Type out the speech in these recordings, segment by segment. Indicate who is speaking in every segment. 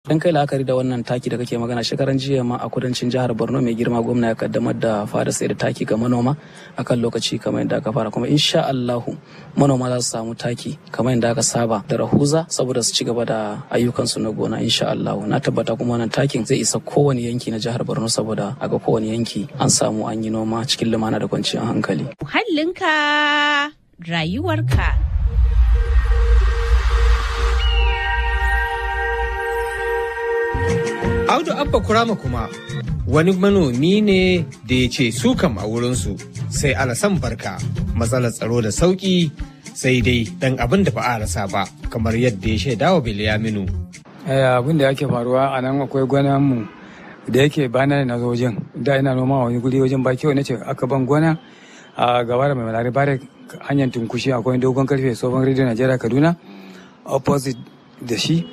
Speaker 1: Dan kai la'akari da wannan taki da kake magana shekaran jiya ma a kudancin jihar Borno mai girma gwamna ya kaddamar da fara sai da taki ga manoma akan lokaci kamar yadda aka fara kuma insha Allahu manoma za su samu taki kamar yadda aka saba da rahuza saboda su ci gaba da ayyukansu na gona insha Allahu na tabbata kuma wannan takin zai isa kowane yanki na jihar Borno saboda a ga kowane yanki an samu an yi noma cikin lumana da kwanciyar hankali.
Speaker 2: Muhallinka rayuwarka.
Speaker 3: Audu Abba Kurama kuma wani manomi ne da ya ce su kam a wurinsu sai alasan barka matsalar tsaro da sauƙi sai dai dan abin da ba a rasa ba kamar yadda ya shaida wa Bilyaminu.
Speaker 4: abin da yake faruwa a nan akwai gwanan mu da yake bana na zo wajen da ina noma wani guri wajen baki wani ce aka ban gwana a gaba da mai malari bare hanyar tunkushi akwai dogon karfe tsohon rediyo najeriya kaduna opposite da shi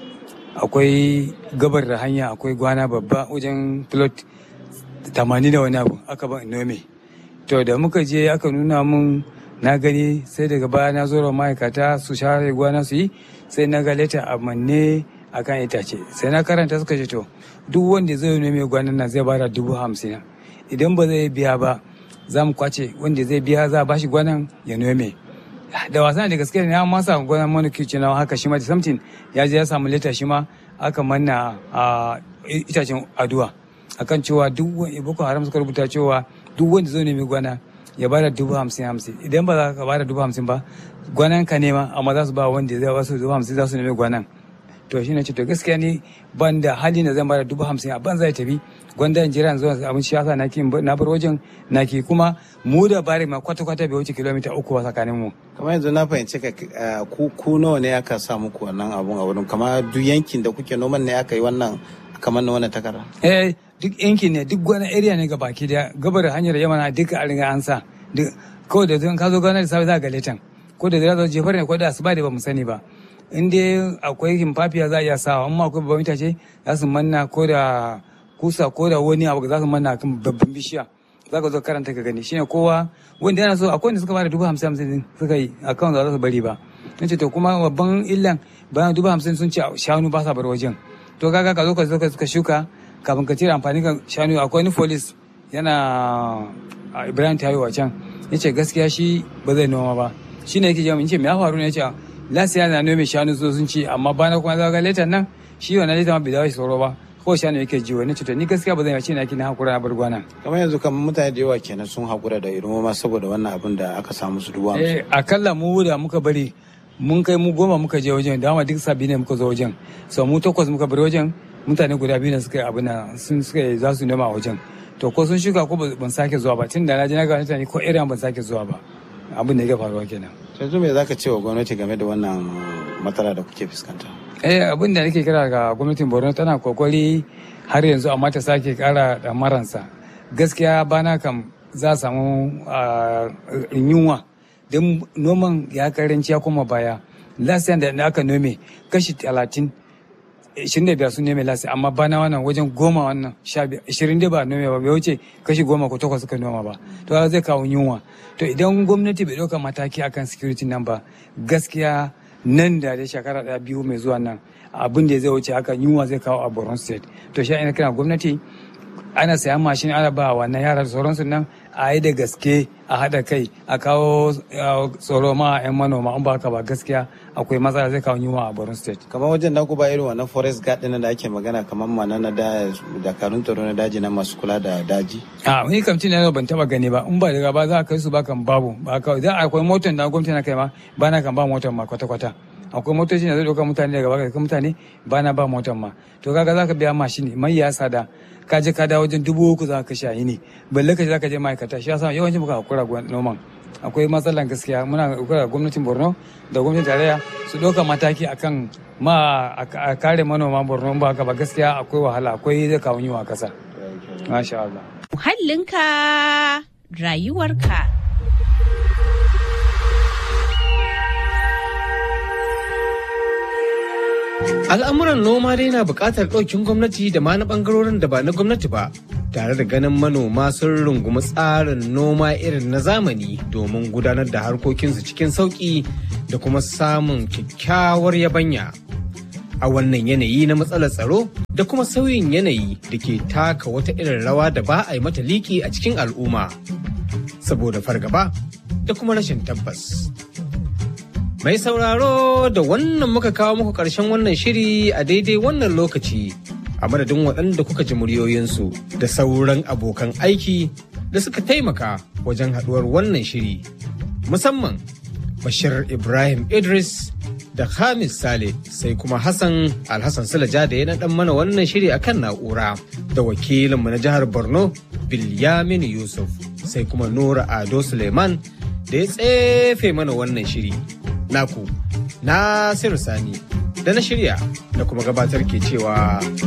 Speaker 4: akwai gabar da hanya akwai gwana babba wajen plot tamanin da wani abu aka ban nome to da muka je aka nuna mun na gani sai daga baya na zo ma'aikata su share gwana su yi sai na ga leta a manne a kan itace sai na karanta suka ce to duk wanda zai nome gwanan nan zai bada dubu hamsin idan ba zai biya ba za mu kwace wanda zai biya za a bashi gwanan ya nome da wasan da gaske ne an masa gwanan manukici na haka shi ma da samtin ya je ya samu leta shi ma aka manna a itacen aduwa akan cewa duk wani boko haram suka rubuta cewa duk wanda zai nemi gwana ya bada dubu hamsin hamsin idan ba za ka bada dubu hamsin ba gwanan ka nema amma za su ba wanda zai wasu dubu hamsin za su nemi gwanan to shine ce to gaskiya ne ban da hali na zan bada dubu hamsin a ban zai tafi gwanda in jira zuwa abin shi yasa naki na bar wajen naki kuma mu da bari ma kwata kwata bai wuce kilomita uku ba tsakanin mu
Speaker 5: kamar yanzu na fahimci ka ku ku nawa ne aka sa muku wannan abun a wurin kamar duk yankin da kuke noman ne aka yi wannan kamar na wannan takara
Speaker 4: eh duk yankin ne duk wani area ne ga baki da gabar hanyar yamana duka a riga an sa kawai da zan ka zo gana da safe za ga letan ko da zai jefar ne ko da asuba da ba mu sani ba in dai akwai himfafiya za a iya sawa amma akwai babban itace za su manna ko da kusa ko da wani abu za su manna kan babban bishiya za ka zo karanta ka gani shine kowa wanda yana so akwai wanda suka bada dubu hamsin hamsin suka yi akan za su bari ba nace to kuma babban illan bayan dubu hamsin sun ce shanu ba sa bar wajen to kaga ka zo ka zo ka shuka kafin ka cire amfani ka shanu akwai wani folis yana ibrahim tayo a can yace gaskiya shi ba zai noma ba shine yake jami'in ce me ya faru ne yace lasiya na nome shanu so sun ce amma bana kuma za ga letan nan shi wannan letan ma bai dawo shi tsoro ba ko shanu yake ji wani cuta ni gaskiya ba zan yi na na hakura na bar gwana
Speaker 5: kamar yanzu kamar mutane da yawa kenan sun hakura da irin ma saboda wannan abin da aka samu su dubu
Speaker 4: eh akalla mu da muka bari mun kai mu goma muka je wajen dama duk sabi ne muka zo wajen so mu takwas muka bari wajen mutane guda biyu ne suka yi abin nan sun suka yi za su nema a wajen to ko sun shuka ko ban sake zuwa ba tun da na je na ga mutane ko irin ban sake zuwa ba abin da ya faruwa kenan
Speaker 5: yanzu me zaka ce wa gwamnati game da wannan matsala da kuke fuskanta
Speaker 4: eh abin da nake kira ga gwamnatin borno tana kokari har yanzu amma ta sake kara da maransa gaskiya bana kam za a samu yunwa don noman ya karanci ya koma baya lasiyan da aka nome kashi talatin ishirin da biyar sun nome lasi amma bana wannan wajen goma wannan sha biyar ishirin da ba nome ba bai wuce kashi goma ko takwas suka noma ba to zai kawo yunwa to idan gwamnati bai ɗauka mataki akan security nan ba gaskiya nan da da shekara ɗaya biyu mai zuwa nan abin da zai wuce haka yunwa zai kawo a borno state to shi ina kira gwamnati ana sayan mashin ana ba wannan yara da sauransu nan a yi da gaske a haɗa kai a kawo tsoro ma 'yan manoma in ba haka ba gaskiya akwai matsala zai kawo yunwa a borno state
Speaker 5: kamar wajen na ba irin wannan forest guard ɗin da ake magana kamar mana na dakarun tsaro na daji na masu kula da daji
Speaker 4: a ni kam cin ban taba gani ba in ba daga ba za a kai su ba kan babu ba kawai za akwai motar da gwamnati na kai ma ba na kan ba motar ma kwata-kwata akwai motoci da zai ɗauka mutane daga baka kai mutane ba na ba motar ma to kaga za ka biya mashin mai ya sada ka je ka dawo wajen dubu uku za ka kashe ne balle ka je za ka je ma'aikata shi yasa yawancin muka hakura noman akwai matsalan gaskiya muna hakura gwamnatin borno da gwamnatin tarayya su ɗauka mataki akan ma a kare manoma borno ba haka ba gaskiya akwai wahala akwai zai kawo yiwa kasa masha Allah
Speaker 2: Muhallinka rayuwarka.
Speaker 3: Al'amuran noma dai na buƙatar ɗaukin gwamnati da ma na ɓangarorin da ba na gwamnati ba, tare da ganin manoma sun rungumi tsarin noma irin na zamani domin gudanar da harkokinsu cikin sauƙi da kuma samun kyakkyawar yabanya. a wannan yanayi na matsalar tsaro da kuma sauyin yanayi da ke taka wata irin rawa da ba a yi mata liki a cikin al'umma saboda fargaba da kuma rashin tabbas. Mai sauraro da wannan muka kawo muku ƙarshen wannan shiri a daidai wannan lokaci a madadin waɗanda kuka ji muryoyinsu da sauran abokan aiki da suka taimaka wajen haɗuwar wannan shiri. Musamman Bashir Ibrahim Idris da Hamis Sale sai kuma Hassan Alhassan Sulaja da ya naɗan mana wannan shiri akan na'ura da wakilinmu na jihar Borno Bilyamin Yusuf sai kuma Nura Ado Suleiman da ya tsefe mana wannan shiri. Naku, Nasiru Sani da na shirya da kuma gabatar ke cewa